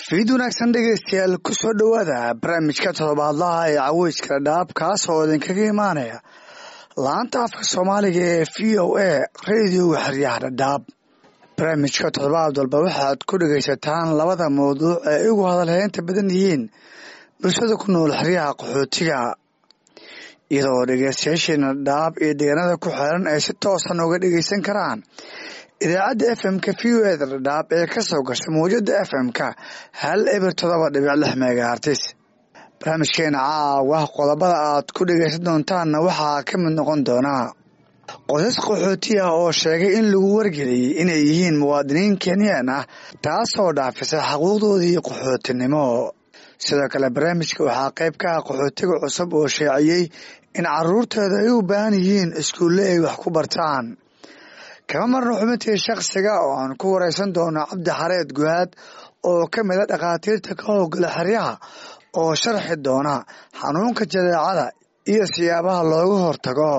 fiid wanaagsan dhegeystayaal ku soo dhowaada barnaamijka toddobaadlaha ee caweyska dhaab kaas oo idinkaga imaanaya laanta afka soomaaliga ee v o a radioga xeryaha dhadhaab barnaamijka toddobaad walba waxaad ku dhegaysataan labada mawduuc ee igu hadalheynta badan yihiin bulshada ku nool xeryaha qaxootiga iyadoo dhegeystayaasheena dhaab iyo deegaanada ku xeeran ay si toosan uga dhegeysan karaan idaacadda f m-ka v o eda dhadhaab ee ka soo gasha mawjada f m-ka hal eber todoba dhibic lix megahartis barnaamijkeena caawa qodobada aad ku dhegeysan doontaanna waxaa ka mid noqon doonaa qosas qaxooti ah oo sheegay in lagu wargeliyey inay yihiin muwaadiniin kenyaan ah taasoo dhaafisay xaquuqdoodii qaxootinimo sidoo kale barnaamijka waxaa qayb ka ah qaxootiga cusub oo sheeciyey in caruurtooda ay u baahan yihiin iskuulle ay wax ku bartaan kama marno xubintii shakhsiga oo aan ku wareysan doono cabdi xareed guhaad oo ka mid a dhakhaatiirta ka howgala xeryaha oo sharxi doona xanuunka jadeecada iyo siyaabaha looga hortago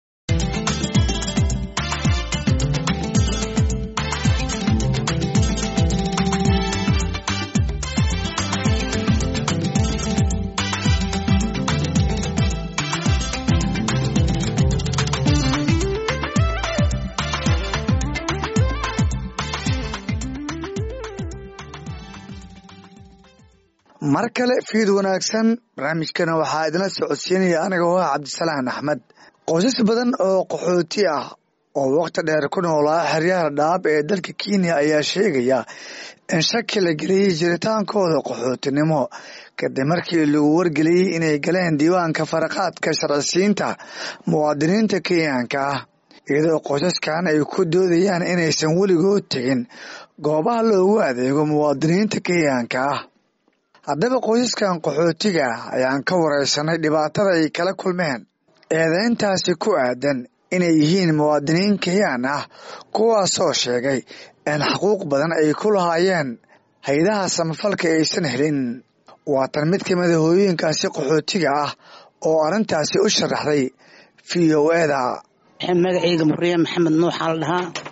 mar kale fiid wanaagsan barnaamijkana waxaa idinla socodsiinaya aniga oo ah cabdisalaan axmed qoysas badan oo qaxooti ah oo waqti dheer ku noolaa xeryaha dhaab ee dalka kenya ayaa sheegaya in shaki la geliyey jiritaankooda qaxootinimo kadib markii lagu wargeliyey inay galeen diiwaanka faraqaadka sharcisiinta muwaadiniinta kenyaanka ah iyadoo qoysaskan ay ku doodayaan inaysan weligood tegin goobaha loogu adeego muwaadiniinta kenyaanka ah haddaba qoysaskan qaxootiga ayaan ka wareysanay dhibaatada ay kala kulmeen eedeyntaasi ku aadan inay yihiin muwaadiniin kenyaan ah kuwaasoo sheegay in xuquuq badan ay ku lahaayeen hay-adaha samafalka aysan helin waatan mid ka mida hooyooyinkaasi qaxootiga ah oo arrintaasi u sharaxday v o eda magacayga muriye maxamed nuuxaa la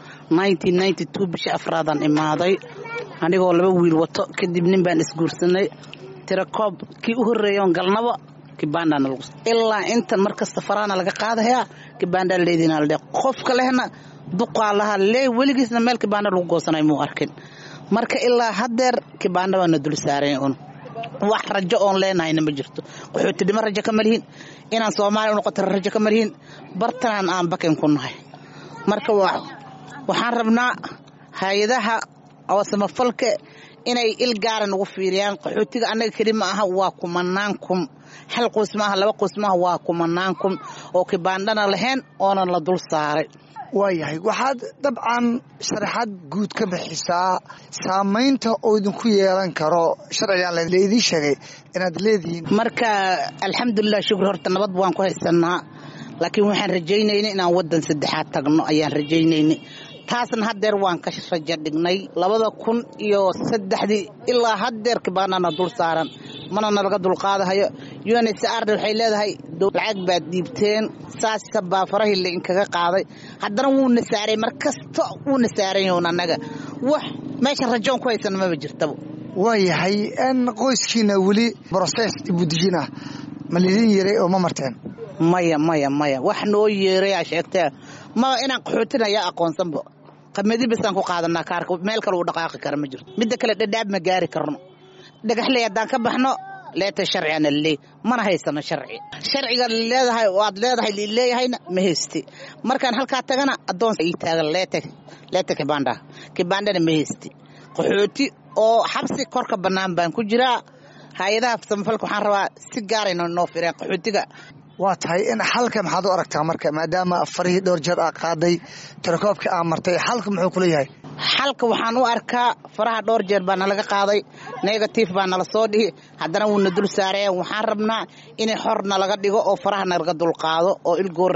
dhahaa bisha afraadaan imaaday anigoo laba wiil wato kadib nin baan isguursanay tirakoob kii u horreeyoon galnaba kibaandhaana lagu ilaa intan mar kasta faraana laga qaadayaa kibaandhaa leediina ladhe qofka lehna duqaa lahaa lee weligiisna meel kibaandha lagu goosanay muu arkin marka ilaa haddeer kibaandha baana dul saaran un wax rajo oon leenahayna ma jirto qaxootidhimo rajo kama lihin inaan soomaaliya u noqota rajo kama lihin bartanaan aan bakin ku nahay marka waxaan rabnaa hay-adaha oo samafalka inay il gaara nagu fiiriyaan qaxootiga annaga keli ma aha waa kumanaan kun hal qoys maaha laba qoys maaha waa kumanaan kun oo kibaandhana lahayn oonan la dul saaray waayahay waxaad dabcan sharaxaad guud ka bixisaa saamaynta oo idinku yeelan karo sharcigan laydii sheegay inaad leedihiin marka alxamdulilah shukr horta nabad waan ku haysanaa laakiin waxaan rajaynayna inaan waddan saddexaad tagno ayaan rajaynayna taasna haddeer waan ka rajo dhignay labada kun iyo saddexdii ilaa haddeer kibaanana dul saaran mana nalaga dulqaadahayo unsarna waxay leedahay lacag baad dhiibteen saasa baa farahii lainkaga qaaday haddana wuuna saaray mar kasta wuuna saaranyahin annaga wax meesha rajoon ku haysana maba jirtaba waayahay n qoyskiina weli broses dibudijin ah ma lidin yaray oo ma marteen maya maya maya wax noo yeerayaa sheegtee maba inaan qaxootin ayaa aqoonsanba qamadi basaan ku qaadanaa kaarka meel kale uu dhaqaaqi kara ma jirto midda kale dhadhaab ma gaari karno dhagaxley haddaan ka baxno leeta sharcigana laleey mana haysano sharci sharciga leedahay waad leedahay leeyahayna ma haysti markaan halkaa tagana addoon ii taagan leeta leeta kibanda kibandana ma haysti qaxooti oo xabsi korka bannaan baan ku jiraa hay-adaha samafalka waxaan rabaa si gaarayna noo fireen qaxootiga waa tahay in xalka maxaad u aragtaa marka maadaama farihii dhowr jeer aa qaaday tirakoobka aa martay xalka muxuu kula yahay xalka waxaan u arkaa faraha dhowr jeer baa nalaga qaaday negatif baa nala soo dhihi haddana wuuna dul saareen waxaan rabnaa in xor nalaga dhigo oo faraha nalaga dulqaado oo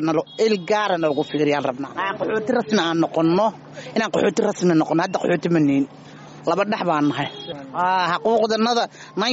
il gaara nalagu fiiriyaan rabnaa qaxooti rasmi aan noqonno inaan qaxooti rasmi noqonno hadda qaxooti ma niin laba dhex baan nahay xaquuqdanada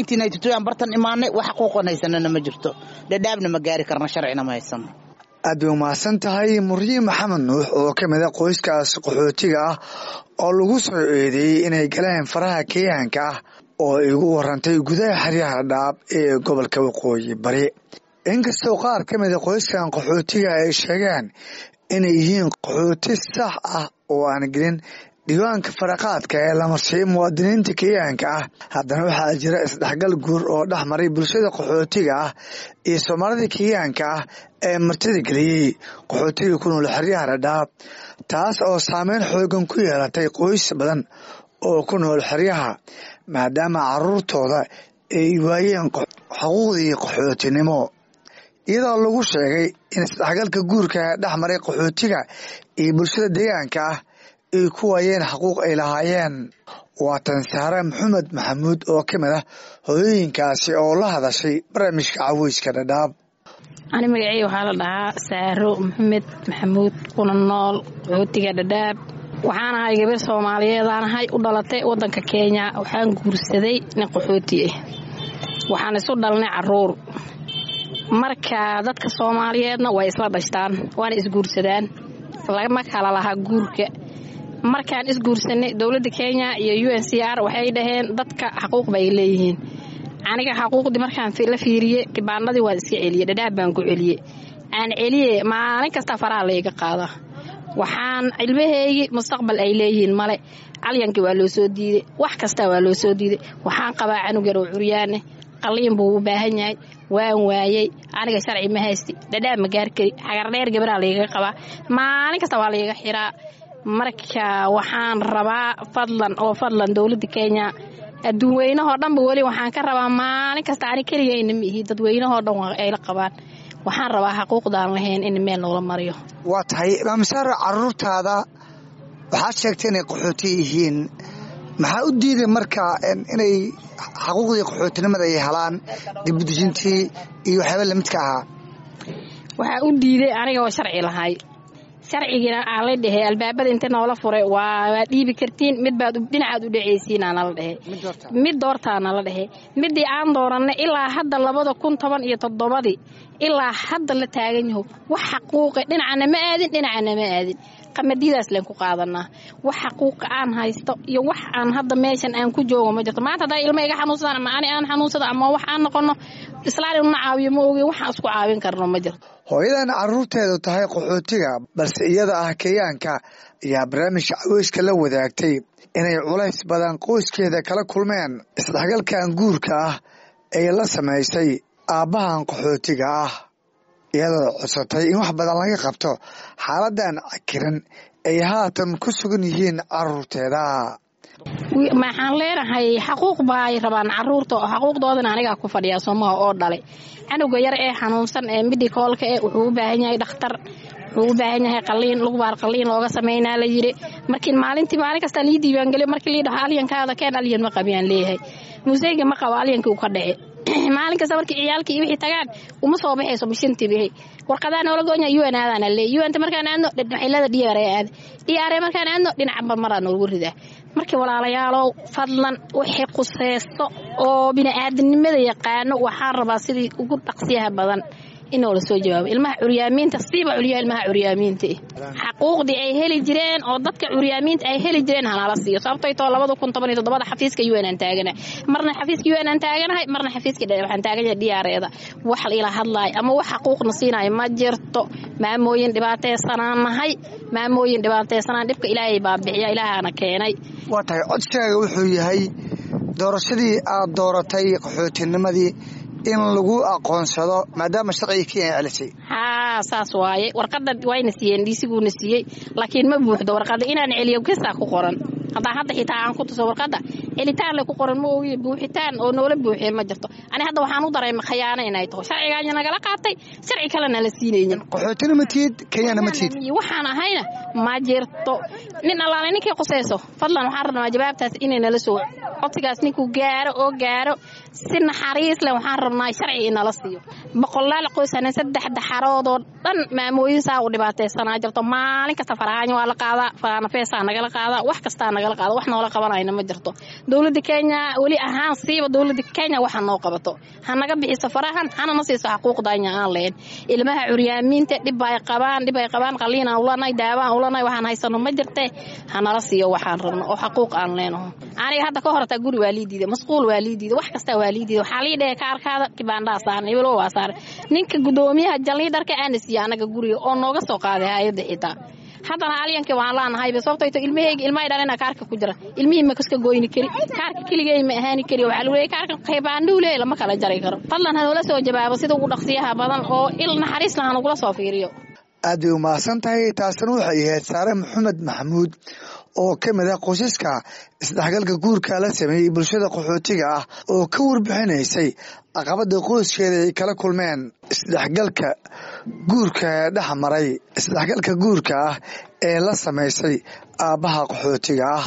aan bartan imaanay wax xaquuqan haysanana ma jirto dhadhaabna ma gaari karna sharcina ma haysano aad bay umahadsan tahay muryi maxamed nuux oo ka mid a qoyskaas qaxootiga ah oo lagu soo eedeeyey inay galeen faraha kenyaanka ah oo igu warantay gudaha xeryaha dhadhaab ee gobolka waqooyi bari inkastoo qaar ka mida qoyskan qaxootiga ay sheegeen inay yihiin qaxooti sax ah oo aan gelin diiwaanka faraqaadka ee la marsiiyo muwaadiniinta kenyaanka ah haddana waxaa jira isdhexgal guur oo dhex maray bulshada qaxootiga ah iyo soomaalida kenyaanka ah ee martida geliyey qaxootiga ku nool xeryaha dhadhaab taas oo saameyn xoogan ku yeelatay qoys badan oo ku nool xeryaha maadaama caruurtooda ay waayeen xuquuqdii qaxootinimo iyadoo lagu sheegay in isdhexgalka guurka ee dhex maray qaxootiga iyo bulshada deegaanka ah ay ku waayeen xaquuq ay lahaayeen waa tan saare maxamed maxamuud oo ka mid ah hooyooyinkaasi oo la hadashay barnaamijka caweyska dhadhaab ani magacey waxaa la dhahaa saaro maxamed maxamuud kuna nool qaxootiga dhadhaab waxaan ahay gabar soomaaliyeedaan ahay u dhalatay wadanka kenya waxaan guursaday nin qaxooti ah waxaan isu dhalnay caruur marka dadka soomaaliyeedna way isla dhashtaan waana isguursadaan lama kala lahaa guurka markaan isguursanay dowladda kenya iyo u n c r waxay dhaheen dadka xaquuq bay leeyihiin aniga xaquuqdii markaan la fiiriyey kibaanadii waan iska celiyey dhadhaab baan ku celiyey aan celiye maalin kasta faraha layga qaada waxaan cilmaheygii mustaqbal ay leeyihiin male calyankii waa loo soo diiday wax kasta waa loo soo diiday waxaan qabaa canug yar oo curyaane qaliin buu u baahan yahay waan waayey aniga sharci ma haysti dhadhaab ma gaar kari xagardheer gabaraa laygaga qabaa maalin kasta waa layga xiraa marka waxaan rabaa fadlan oo fadlan dowladda kenya adduun weynahoo dhanba weli waxaan ka rabaa maalin kasta ani keligayna miihi dadweynahoo dhan ayla qabaan waxaan rabaa xaquuqdaan lahayn in meel noola mariyo waa tahay maamisaaro caruurtaada waxaad sheegtay inay qaxooti yihiin maxaa u diiday marka inay xaquuqdii qaxootinimada ay helaan dibudejintii iyo waxyaaba lamidka ahaa waxaa u diiday aniga oo sharci lahay sharcigiina aan la dhehe albaabada inta noola furay waa dhiibi kartiin mid baad dhinacaad u dhaceysiina nala dhehe mid doortaa nala dhehe midii aan dooranay ilaa hadda labada kun toban iyo toddobadii ilaa hadda la taagan yaho wax xaquuqa dhinacana ma aadin dhinacana ma aadin qamadidaas leen ku qaadanaa wax xaquuqa aan haysto iyo wax aan hadda meeshan aan ku joogo ma jirto maanta haddaa ilma iga xanuunsadaan ama ani aan xanuunsada ama wax aan noqono islaan inuna caawiyo ma ogi waxaan isku caawin karno ma jirto hooyadan caruurteedu tahay qaxootiga balse iyada ah kenyaanka ayaa barnaamijka caweyska la wadaagtay inay culays badan qoyskeeda kala kulmeen isdhexgalkan guurka ah ee la samaysay aabbahan qaxootiga ah iyadoo codsatay in wax badan laga qabto xaaladan cakiran ay haatan ku sugan yihiin caruurteeda maxaan leenahay xaquuq baay rabaan caruurta xaquuqdoodana anigaa ku fadhiyaa soomaha oo dhalay canuga yar ee xanuunsan ee midhikoolka e wuxuu u baahan yahay dhakhtar wuxuu u baahan yahay qaliin lugbaar qaliin looga sameynaa la yidhi markii maalintii maalin kastaa lii diiwaangeliyo markii lii dhaho alyankaada keen alyan ma qabiyaan leeyahay museyga ma qabo alyankii uu ka dhace maalin kasta markii ciyaalkii iyo wixii tagaan uma soo baxayso mishintii bixi warqadaa noola goonya un aadaan le unta markaan aadno waxilada dr aad dr markaan aadno dhinaca marmaraa noogu ridaa markii walaalayaalow fadlan wixii quseysto oo bini'aadanimada yaqaano waxaan rabaa sidii ugu dhaqsiyaha badan inoo la soo jawaabo ilmaha curyaamiinta siiba culyaa ilmaha curyaamiinta xaquuqdii ay heli jireen oo dadka curyaamiinta ay heli jireen hanala siiyo sababtay too labada kun toban iyo toddobada xafiiska un aan taaganahay marna xafiiska un aan taaganahay marna xafiiska waxaan taaganyahay dhiyaareeda wax ila hadlaayo ama wax xaquuqna siinayo ma jirto maamooyin dhibaateysanaan nahay maamooyin dhibaateysanaan dhibka ilaahay baa bixiya ilaahana keenay waa tahay codsigaaga wuxuu yahay doorashadii aad dooratay qaxootinimadii in lagu aqoonsado maadaama sharciga kenya celisay haa saas waaye warqada wayna siiyeen dhiisiguuna siiyey laakiin ma buuxdo warqada inaan celiyo kasaa ku qoran haddaa hadda xitaa aan ku tuso warqada celitaan le ku qoran ma ogiye buuxitaan oo noola buuxiye ma jirto ani hadda waxaan u dareema khayaano inay taho sharcigaanya nagala qaatay sharci kalena la siinaynin qaxootina ma tihid kenyana ma tihid waxaan ahayna ma jirto nin allaale ninkii qusayso fadlan waxaan rabnaa jawaabtaas inay nala soo codsigaas ninkuu gaaro oo gaaro si naxariis leh waxaan rabnaa sharci inala siiyo boqolaal qoysana saddex daxaroodoo dhan maamooyin saa u dhibaataysanaa jirto maalin kasta farahaanyo waa la qaadaa faanafeesaa nagala qaadaa wax kastaa nagala qaada wax noola qabanayna ma jirto dowladda kenya weli ahaan siiba dowladda kenya waxa noo qabato ha naga bixiso farahan hana na siiso xaquuqdanya aan lahayn ilmaha curyaamiinta dhib ay qabaan dhib ay qabaan qaliinaan ulanahay daawaan mashquulanahay waxaan haysano ma jirte hanala siiyo waxaan rabno oo xaquuq aan leenaho aniga hadda ka hortaa guri waa lii diiday masquul waa lii diiday wax kastaa waa lii diiday waxaa lii dhehe kaarkaada kibaandhaa saaran ibilo waa saaran ninka gudoomiyaha jaliidharka aana siiya anaga guriga oo nooga soo qaaday hay-adda xitaa haddana alyankii waan laanahayba sababtayto ilmahayga ilmahay dhalina kaarka ku jira ilmihii ma kaska goyni kari kaarka keligay ma ahaani kari waxaa lagu leeyay kaarka qaybaandhuu leey lama kala jari karo fadlan hanoola soo jawaabo sida ugu dhaqsiyaha badan oo il naxariisna hanugula soo fiiriyo aad bay umahadsan tahay taasina waxay ahayd saare maxamed maxamuud oo ka mid ah qoysaska isdhexgalka guurka la sameeyey bulshada qaxootiga ah oo ka warbixinaysay caqabada qoyskeeda ay kala kulmeen isdhexgalka guurka dhex maray isdhexgalka guurka ah ee la samaysay aabbaha qaxootiga ah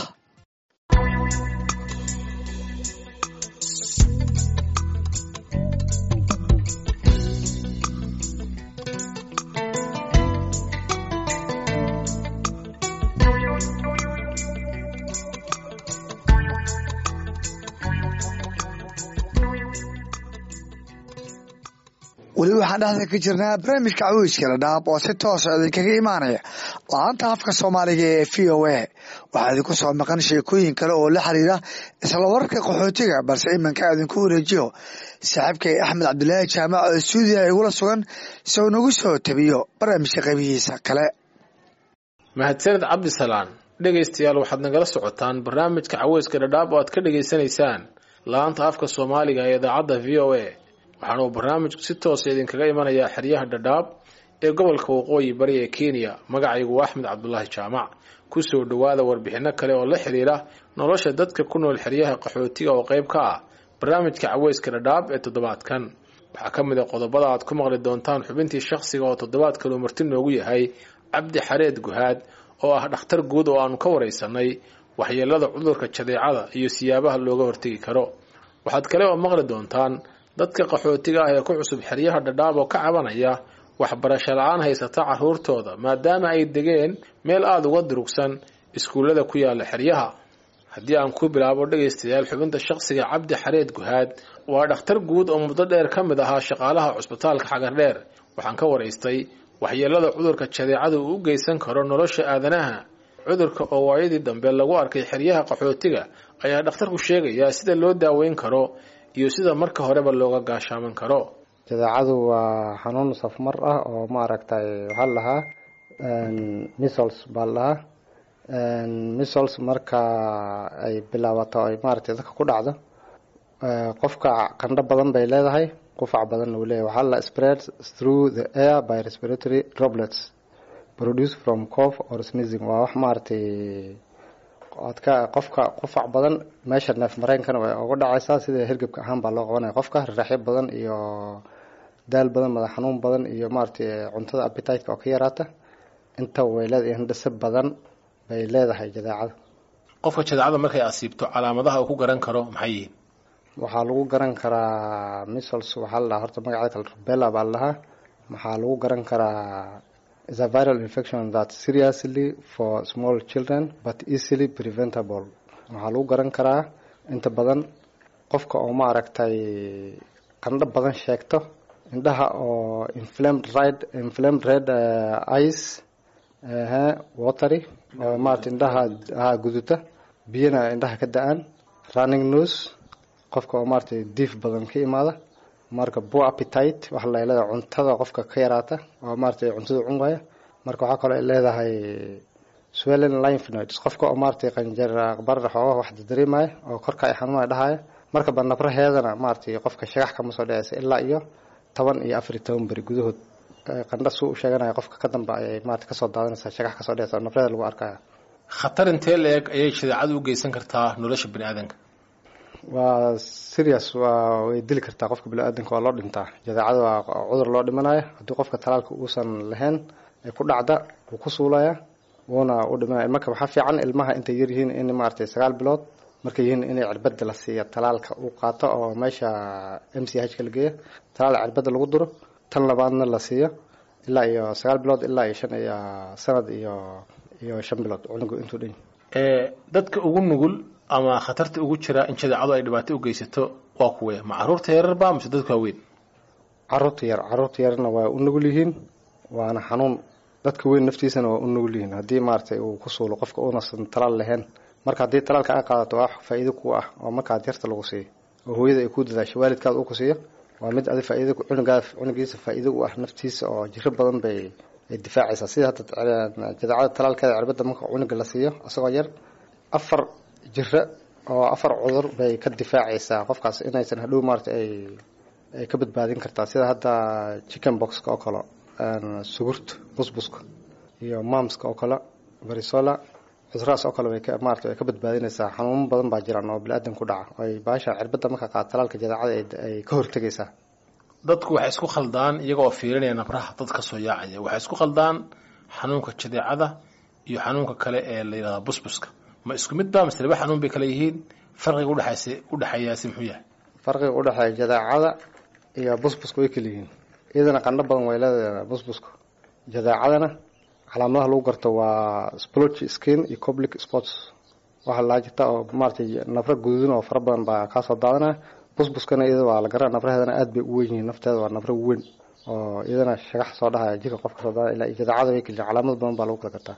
weli waxaan dhexda ka jirnaa barnaamijka cawiiska dhadhaab oo si toosa idinkaga imaanaya la-aanta afka soomaaliga ee v o a waxaa idinku soo maqan sheekooyin kale oo la xiriira isla wararka qaxootiga balse iminka idinku wareejiyo saaxiibkay axmed cabdilaahi jaamac oo stuudiya igula sugan si uu nagu soo tabiyo barnaamijka qaybihiisa kale mahadsaned cabdisalaan dhegaystayaal waxaad nagala socotaan barnaamijka caweyska dhadhaab oo aad ka dhegaysanaysaan la-aanta afka soomaaliga ee idaacadda v o a waxaana uu barnaamijku si toosa idinkaga imanayaa xeryaha dhadhaab ee gobolka waqooyi bari ee kenya magacaygu waa axmed cabdulaahi jaamac kusoo dhowaada warbixinno kale oo la xiriira nolosha dadka ku nool xeryaha qaxootiga oo qayb ka ah barnaamijka caweyska dhadhaab ee toddobaadkan waxaa ka mid a qodobada aad ku maqli doontaan xubintii shakhsiga oo toddobaadkan uu marti noogu yahay cabdi xareed guhaad oo ah dhakhtar guud oo aanu ka waraysanay waxyeelada cudurka jadeecada iyo siyaabaha looga hortegi karo waxaad kale oo maqli doontaan dadka qaxootiga ah ee ku cusub xeryaha dhadhaab oo ka cabanaya waxbarasho la-aan haysata carruurtooda maadaama ay degeen meel aada uga durugsan iskuullada ku yaala xeryaha haddii aan ku bilaabo dhegaystayaal xubinta shakhsiga cabdi xareed guhaad waa dhakhtar guud oo muddo dheer ka mid ahaa shaqaalaha cusbitaalka xagardheer waxaan ka waraystay waxyeelada cudurka jadeecada uu u geysan karo nolosha aadanaha cudurka oo waayadii dambe lagu arkay xeryaha qaxootiga ayaa dhakhtarku sheegayaa sida loo daaweyn karo iyo sida marka horeba looga gaashaaman karo jadeecadu waa xanuun safmar ah oo maaragtay waxaa la dhahaa missols baa la dhahaa missols marka ay bilaabato ay maaragtay dadka ku dhacdo qofka qandho badan bay leedahay qufac badanna uu leeyahay waxaa la spread through the air by respiratory droplets produced from cough or sneezing waa wax maaragtay adka qofka qufac badan meesha neef mareynkana way uga dhacaysaa sida hergebka ahaan baa loo qabanaya qofka raraxyo badan iyo daal badan madax xanuun badan iyo maaragtay cuntada appetiteka oo ka yaraata inta way leedahay hindhise badan bay leedahay jadeecada qofka jadeecada markay asiibto calaamadaha uu ku garan karo maxay yihiin waxaa lagu garan karaa missols waxaa la dhahaa horta magaceeda kale rubella baa la dhahaa maxaa lagu garan karaa is a viral infection that seriously for small children but easily preventable waxaa lagu garan karaa inta badan qofka oo maaragtay qandho badan sheegto indhaha oo inflamed red inflamed red uh, eyes uh, watery oo maarata indhaha ha guduta biyana indhaha ka da-aan running nose qofka oo maaragtay diif badan ka imaada marka poor appetite waxa la leedahay cuntada qofka ka yaraata oo maaragtay cuntada cun waaya marka waxaa kaloo ay leedahay swellen lymph nodes qofka oo maaragtay qanjar aqbarra xoogaha wax dareemaya oo korka ay xanuunaya dhahaya marka banabraheedana maaragtay qofka shagax kama soo dhacaysa ilaa iyo toban iyo afar iyo toban beri gudahood qandha suu u sheeganaya qofka ka dambe ayay maarata kasoo daadanaysaa shagax kasoo dhacaysa oo nafreeda lagu arkaya khatar intee la-eg ayay jadeecadu u geysan kartaa nolosha bani aadanka waa serious waa way dili kartaa qofka bini-aadanka waa loo dhintaa jadeecada waa cudur loo dhimanayo haddii qofka talaalka uusan lahayn ay ku dhacda wuu ku suulaya wuuna u dhimanaya marka waxaa fiican ilmaha intay yaryihiin in maaragtay sagaal bilood markay yihiin inay cirbada la siiya talaalka uu qaato oo meesha m c h ka la geeya talaal cirbada lagu duro tan labaadna la siiyo ilaa iyo sagaal bilood ilaa iyo shan iyo sanad iyo iyo shan bilood cunugu intuu dhan dadka ugu nugul ama khatarta ugu jira in jadeecadu ay dhibaato u geysato waa kuwe ma caruurta yararba mise dadka waaweyn caruurta yar caruurta yarna waa u nugul yihiin waana xanuun dadka weyn naftiisana waa u nugul yihiin haddii maaragtay uu ku suulo qofka uunasan talaal lahayn marka haddii talaalka aa qaadato waa wax faa'iido ku ah oo markaad yarta lagu siiyo oo hooyada ay ku dadaasho waalidkaada uu ku siiyo waa mid adi faa'iido cunugaa cunugiisa faa'iido u ah naftiisa oo jiro badan bay ay difaacaysaa sida hadda jadaacada talaalkeeda cirbada marka cunuga la siiyo isagoo yar afar jiro oo afar cudur bay ka difaacaysaa qofkaas inaysan hadhow maarata ay ay ka badbaadin kartaa sida hadda chicken boxka oo kale sugurta busbuska iyo mamska oo kale varisola cudurahaas oo kale way ka maarata way ka badbaadinaysaa xanuuno badan baa jiraan oo bini-aadan ku dhaca ay baasha cirbada marka qaad talaalka jadaacada ay ka hortegaysaa dadku waxay isku khaldaan iyagoo fiirinaya nabraha dad ka soo yaacaya waxay isku khaldaan xanuunka jadeecada iyo xanuunka kale ee la yidhahda busbuska ma isku mid ba mase laba xanuun bay kale yihiin farqiga udhexaysa udhexeeyaasi muxuu yahay farqiga udhexeeya jadaacada iyo busbuska way kala yihiin iyadana qandho badan way leedahay busbuska jadaacadana calaamadaha lagu garto waa splotchy skin iyo public sports waxaa laa jirta oo maaratay nafro guduudin oo fara badan baa kaasoo daadanaya busbuskana iyada waa la garaa nafraheedana aad bay u weyn yihiin nafteeda waa nafro weyn oo iyadana shagax soo dhahaya jirka qofka soo daadana ilaa jadaacada way kala calaamad badan baa lagu kala gartaa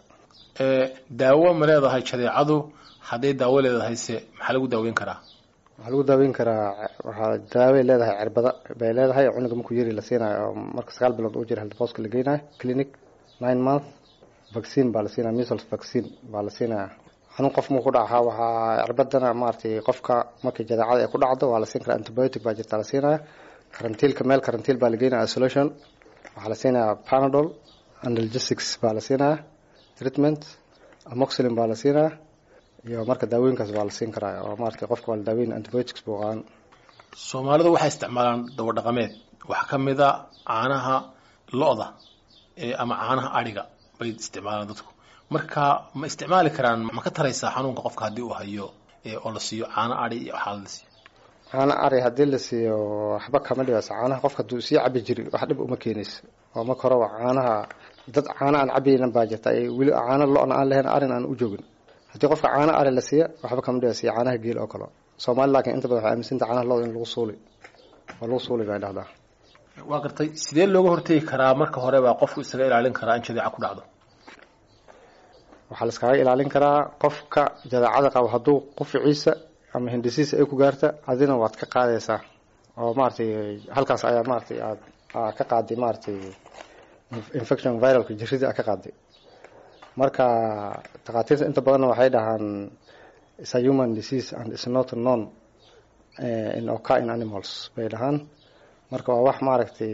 daawo ma leedahay jadeecadu hadday daawo leedahayse maxaa lagu daaweyn karaa waxaa lagu daaweyn karaa waxaa daaway leedahay cirbada bay leedahay cunuga markuu yari la siinayo oo marka sagaal bilood uu jira healthbostka la geynayo clinic nine month vaccine baa la siinaya measles vaccine baa la siinaya xanuun qof muu ku dhaca waxaa cirbadana maaragtay qofka markii jadeecada ay ku dhacdo waa la siin karaa antibiotic baa jirta la siinaya karantiilka meel karantiil baa la geynaya isolation waxaa la siinaya panadol analgesics baa la siinaya treatment amoxilin baa la siinaya iyo marka daawooyinkaas baa la siin karaa oo maaragtay qofka waa la daaweyn antibiotics buu qaadan soomaalidu waxay isticmaalaan dawo dhaqameed waxaa ka mid a caanaha lo-da ama caanaha adhiga bay isticmaalaan dadku marka ma isticmaali karaan ma ka taraysaa xanuunka qofka haddii uu hayo oo la siiyo caano adhi iyo waxaa la siiyo caano ari haddii la siiyo waxba kama dhibaysa caanaha qofka hadduu sii cabi jiri wax dhib uma keenayso oo marka horeba caanaha dad caano aan cabaynan baa jirta ay weli caano lo-na aan lahayn arin aan u joogin haddii qofka caano ari la siiya waxba kama dhibaysa iyo caanaha geel oo kale soomaali laakiin inta badan waxay aaminsanta caanaha lo-da in lagu suuli oo lagu suuli bay dhahdaa waa gartay sidee looga hortegi karaa marka hore baa qofku isaga ilaalin karaa in jadeeca ku dhacdo waxaa la iskaga ilaalin karaa qofka jadeecada qabo hadduu quficiisa ama hindisiisa ay ku gaarta adina waad ka qaadaysaa oo maaragtay halkaas ayaa maaragtay aad aa ka qaaday maaragtay infection viralka jirridii aa ka qaaday marka takhaatiirta inta badanna waxay dhahaan is a human disease and is not known in occur in animals bay dhahaan marka waa wax maaragtay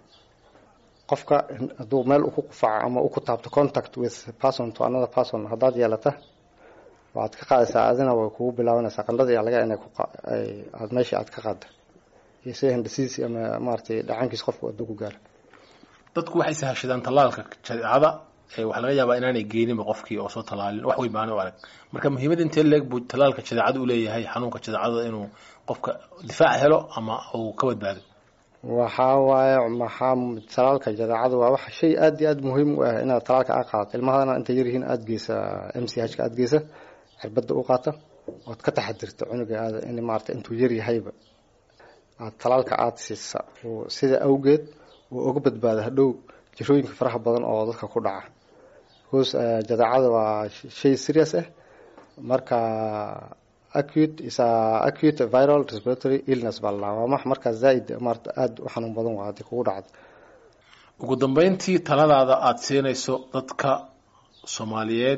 qofka hadduu meel ku qufaco ama ku taabto contact with person to another person haddaad yeelata waxaad ka qaadaysaa adina way kugu bilaabanaysaa qandhada iyo laga inay aad meesha aad ka qaada iyo sida hindisiis ama maaragtay dhacankiis qofku hadduu ku gaaro dadku waxay sahashadaan tallaalka jadeecada waxaa laga yaabaa inaanay geeninba qofkii oo soo tallaalin wax weyn baana u arag marka muhiimada intee leeg buu tallaalka jadeecada u leeyahay xanuunka jadeecada inuu qofka difaac helo ama uu ka badbaado waxaa waaye maxaa talaalka jadeecada waa wax shay aad iyo aad muhiim u ah inaad talaalka aa qaadato ilmahadana intay yaryihiin aada geysa m c h ka aada geysa cirbada u qaata ood ka taxadirta cunuga aada in maarata intuu yaryahayba aad talaalka aada siisa sida awgeed uu uga badbaado hadhow jirooyinka faraha badan oo dadka ku dhaca bcause jadeecada waa shay serious ah marka acute is a acute viral respiratory illness baa ladhaha waa max markaa zaaid maarata aada u xanuun badan waa haddii kugu dhacdo ugu dambeyntii taladaada aada siinayso dadka soomaaliyeed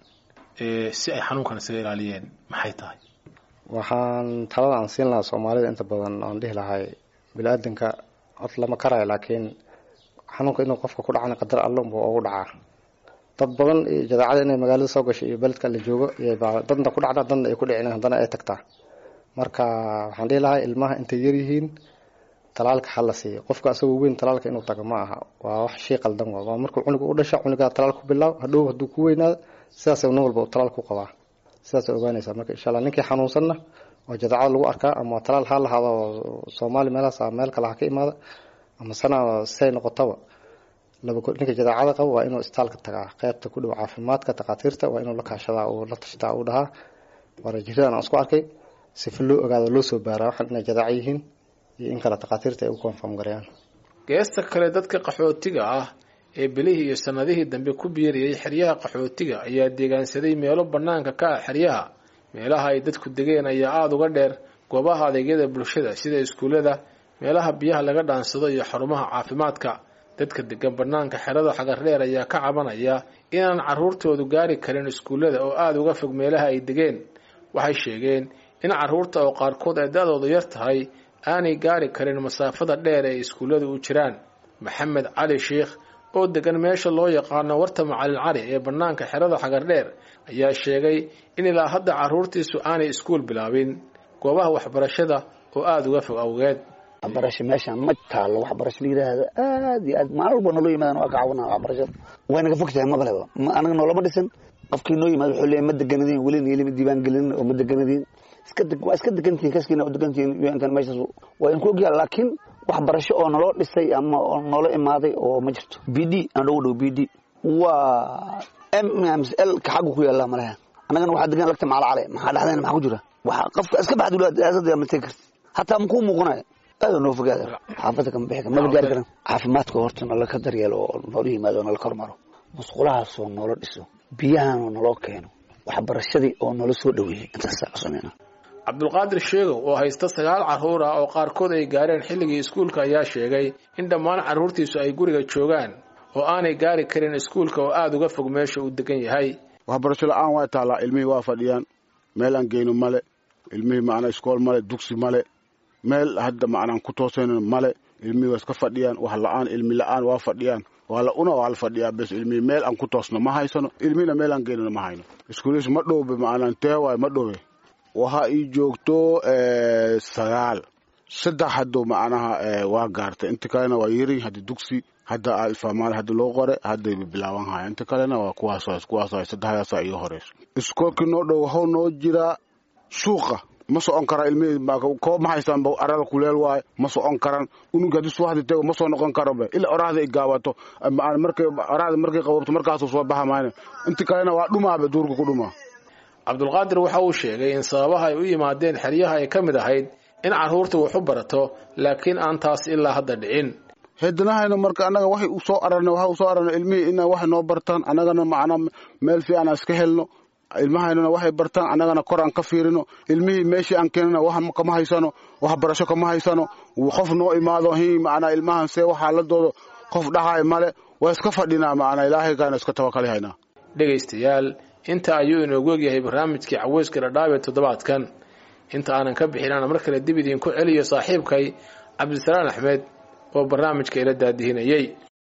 si ay xanuunkan isaga ilaaliyeen maxay tahay waxaan talada aan siin lahaa soomaalida inta badan aan dhihi lahay bini-aadanka cod lama karayo laakiin xanuunka inuu qofka ku dhacana qadar alla unba ugu dhacaa dad badan jadeecada inay magaalada soo gasho iyo beledka la joogo dadna ku dhacda dadna ay ku dhicin haddana ay tagtaa marka waxaan dhihi lahaa ilmaha intay yaryihiin talaalka ha la siiyo qofka asagoo weyn talaalka inuu tago ma aha waa wax shay qaldan waa waa markuu cunuga u dhasha cunugaa talaal ku bilaaw hadhow hadduu ku weynaado sidaas nin walba talaal ku qabaa sidaasa ogaanaysaa marka insha alla ninkii xanuunsanna oo jadeecada lagu arkaa ama talaal ha lahaado soomaali meelahaas meel kale ha ka imaada ama sana siday noqotaba ninka jadeecada qabo waa inuu istaalka tagaa qeybta ku dhow caafimaadka takhaatiirta waa inuu la kaashadaa uu la tashtaa uu dhahaa waana jiradan aan isku arkay sifa loo ogaado loo soo baaraa waxaan inay jadeeco yihiin iyo in kale takhaatiirta ay u confirm gareeyaan geesta kale dadka qaxootiga ah ee bilihii iyo sannadihii dambe ku biirayay xeryaha qaxootiga ayaa deegaansaday meelo bannaanka ka ah xeryaha meelaha ay dadku degeen ayaa aada uga dheer goobaha adeegyada bulshada sida iskuullada meelaha biyaha laga dhaansado iyo xarumaha caafimaadka dadka degan bannaanka xerada xagardheer ayaa ka cabanaya inaan carruurtoodu gaari karin iskuullada oo aada uga fog meelaha ay degeen waxay sheegeen in carruurta oo qaarkood ay da-doodu yar tahay aanay gaari karin masaafada dheer ee iskuullada u jiraan maxamed cali sheikh oo degan meesha loo yaqaano warta macalin cali ee bannaanka xerada xagardheer ayaa sheegay in ilaa hadda carruurtiisu aanay iskuul bilaabin goobaha waxbarashada oo aada uga fog awgeed waxbarasho meeshaan ma taalo waxbarasho la yidhaahdo aad iyo aad maalin walba nolo yimaadaan waa ka caawinaa waxbarashada way naga fog tahay mabaleba anaga noolama dhisan qofkii noo yimaado wuxuu leeyahay ma deganadiin weli niilima diiwaan gelin oo ma deganadiin iska deg waa iska degantihin kaskiina oo degantihin un-kan meeshaas waa idinku ogyaha laakiin waxbarasho oo naloo dhisay ama oo noola imaaday oo ma jirto b d aan ugu dhow b d waa m l ka xaggu ku yaallaa malaha annagana waxaa degan lagta macala cale maxaa dhexdayna maxaa ku jira waxa qofka iska baxdulaasada ma tegi karti hataa makuu muuqanaya aada noo fogaada xaafadda kama bixi kar maba gaari karan caafimaadka horta nala ka daryeelo oo noola yimaado oo nala kormaro musqulahaasoo noola dhiso biyahanoo naloo keeno waxbarashadii oo noola soo dhaweeyey intaasaa codsanayna cabdulqaadir sheegow oo haysta sagaal carruur ah oo qaarkood ay gaareen xilligii iskuulka ayaa sheegay in dhammaan carruurtiisu ay guriga joogaan oo aanay gaari karin iskuulka oo aada uga fog meesha uu degan yahay waxbarasho la-aan waa taallaa ilmihii waa fadhiyaan meel aan geyno male ilmihii macnaa iskool male dugsi male meel hadda macnaan ku toosayno male ilmihii waa iska fadhiyaan wax la-aan ilmi la-aan waa fadhiyaan waa la una waa la fadhiyaa bes ilmihii meel aan ku toosno ma haysano ilmihina meel aan geynano ma hayno iskuuliis ma dhowbe macnaan tee waay ma dhowe waxa ii joogto sagaal saddex hadduu macnaha waa gaartay inta kalena waa yari hadda dugsi hadda alfamaal hadda loo qore hadday bilaaban haya inta kalena waa kuwaas kuwaas saddexdaasa iyo horeyso iskoolkii noo dhow waxuu noo jiraa suuqa ma socon kara ilmihii koob ma haystaan arada kuleel waaye ma socon karan unug haddii subaxdii tego ma soo noqon karo be ilaa oraahda ay gaabato markay oraahda markay qababto markaasuu soo baxa mayna inta kalena waa dhumaabe duurka ku dhumaa cabdulqaadir waxa uu sheegay in sababaha ay u yimaadeen xeryaha ay ka mid ahayd in carruurta wax u barato laakiin aan taas ilaa hadda dhicin heedanahayna marka annaga waxay u soo ararnay waxa u soo ararnay ilmihii ina waxay noo bartaan annagana macnaa meel fiican aan iska helno ilmahaynana waxay bartaan annagana kor aan ka fiirino ilmihii meeshii aan keenana wax kama haysano waxbarasho kama haysano qof noo imaado hi macnaa ilmahan see waxaaladooda qof dhahay male waa iska fadhinaa macnaa ilaahaygaana iska tabakali haynaa dhegaystayaal inta ayuu inoogu egyahay barnaamijkii caweyska dhadhaab ee toddobaadkan inta aanan ka bixin aan mar kale dib idiinku celiyo saaxiibkay cabdisalaan axmed oo barnaamijka ila daadihinayey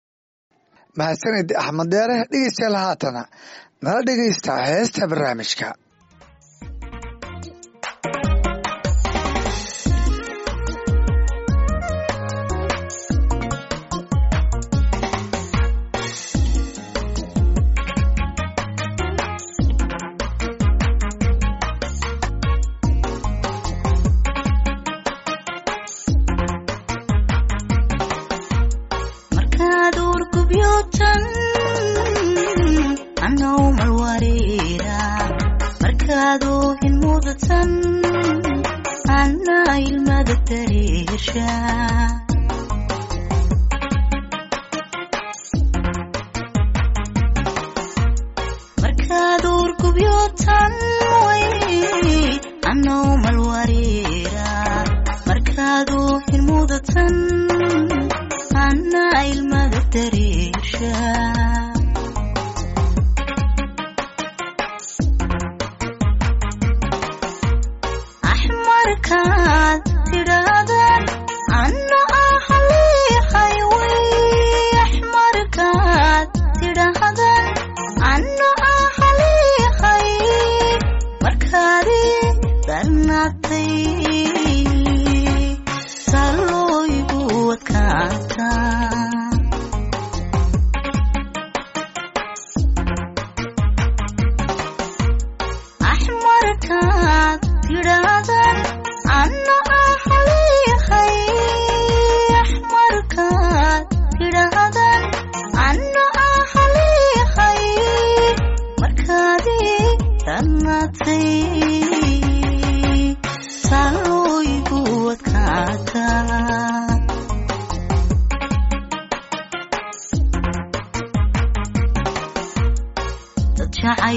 mahadsanid axmed deere dhegeystayaal haatana nala dhegaysta heesta barnaamijka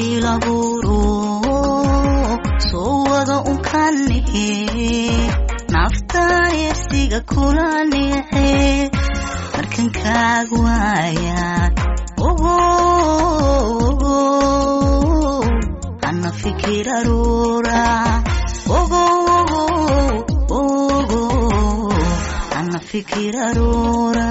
jacayl abuuro soo wada unkanihe nafta yersiga kula nice markan kaag waayaan ogo ana fikir aruura ogo ogo ana fikir aruura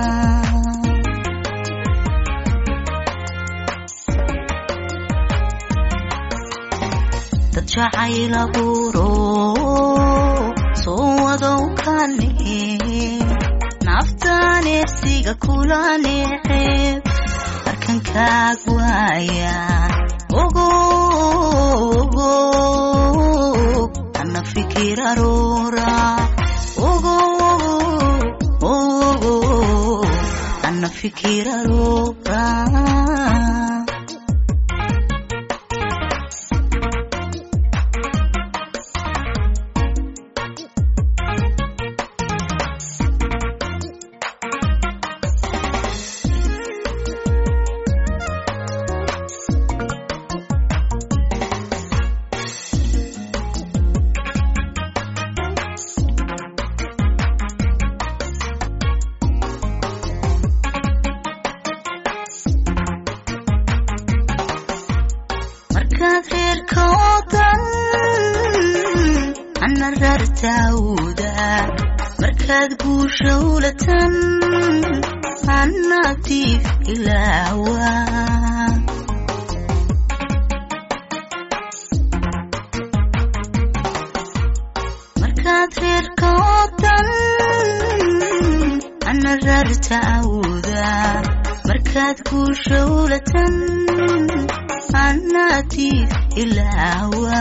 dad jacayl abuuro soo wadow kanihe naftan ersiga kula niceeb markan kaag waayaan ogo ogo ana fikir aruura ogo ogo ana fikir aruura markaad reerka oo dhan ana rartaawda markaad guusha ulatan ana tiif ilaawa markaad reerka oo dhan ana rartaawda markaad guusha ulatan anatiif ilaawa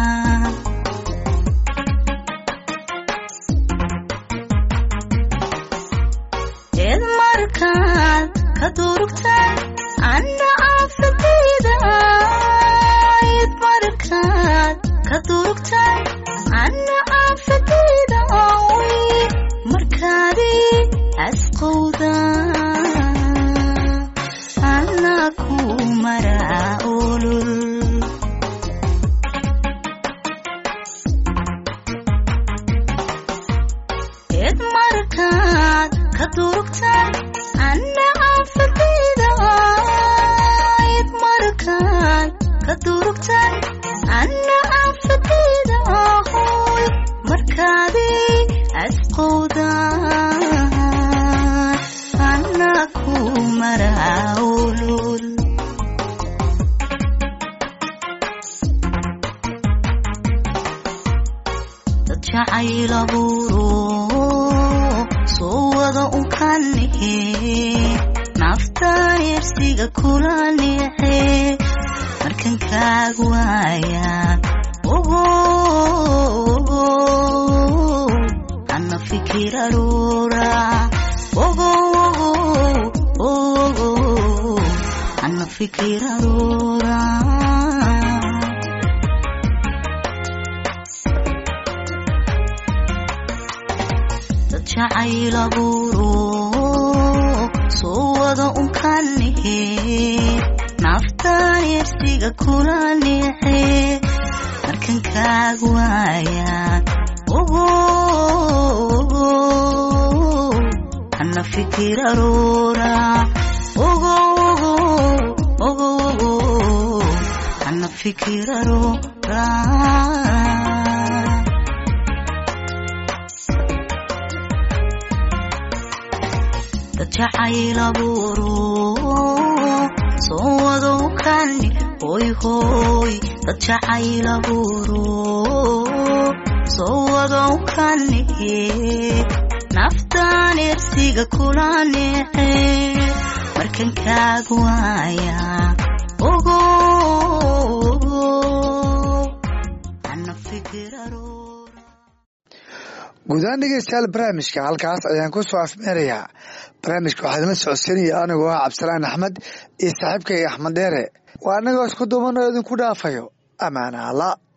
eed markaad ka durugtaan anna aafadayda eed markaad ka durugtaan anna aafadayda oy markaadi asqowda anna ku maraa olol eed markaad ka durugtaan anna aafadayda eed markaad ka durugtaan anna aafadayda ahoy markaadi asqowdaan anna ku maraa olol dad jacayl abuuro soo wada unkanihe nafta yersiga kula nice markan kaag waayaan ogo ogo ana fikir aruura ogo ogo ogo ana fikir aruura dad jacayl abuuro soo wada unkanihe naftan yersiga kula nice markan kaag waayaan ogo ogo ana fikir aruura ogo ogo ogo ana fikir aruura dad jacayl abuuro soo wadow kani hoy hoy dad jacayl abuuro soo wadow kanihe naftan ersiga kula nice markan kaag waaya ogo ogo ana fikir aruura guud ahaan dhegeystayaal barnaamijka halkaas ayaan ku soo afmeerayaa barnaamijka waxaa idinla socodsiinaya anigoo ah cabdisalaan axmed iyo saaxiibkay axmed dheere waa annagoo isku duuban oo idinku dhaafayo amaana alla